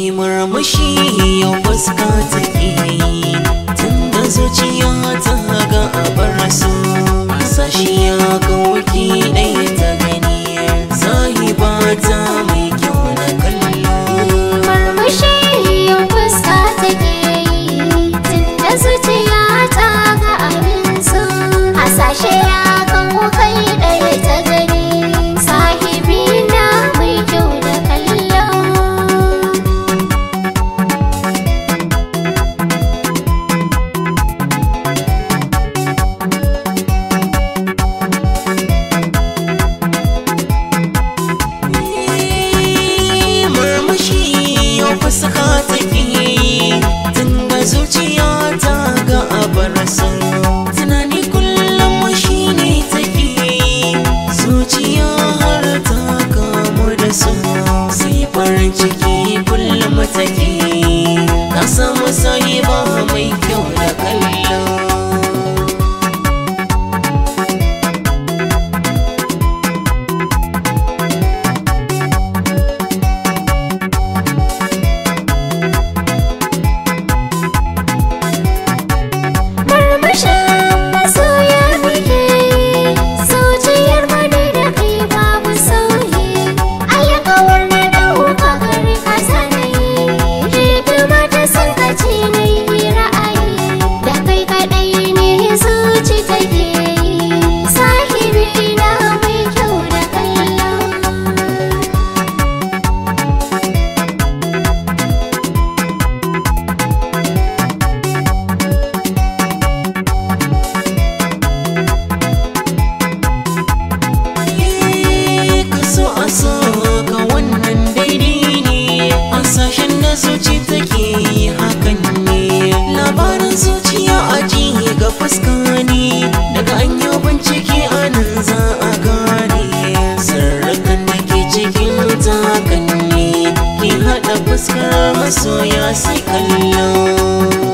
ki murmushi yau fuska take tun da zuciya ta ga abar su sashi ya kawaki ɗaya ta gani sahiba ta mai kyau na kallo Murmushi yau fuska take yi Tunda zuciya ta ga abin so Hasashe ya kawo kai ɗaya ta gani Sahibi na mai kyau da kallo murmushi yau fuska take tun da zuciya ta ga abar su tunani kullum shi ne take zuciya har ta kamu da su sai farin ciki kullum take na samu sai ba mai kyau da kallo Murmushin masoya muke yi Zuciyar mu ne da kai babu sauyi Alƙawar na ɗauka gari ka sanayi Hidima ta son ka ce na yi ra'ayi Da kai kaɗai ne zuci take yi Sahibi na mai kyau da kallon ka so a so ka wannan daidai ne hasashen da zuci take yi hakan ne labarin zuciya a ji ga fuska ne daga an yi bincike a nan za a gane sirrikan da ke cikin takan ne ki haɗa fuskar masoya sai kallon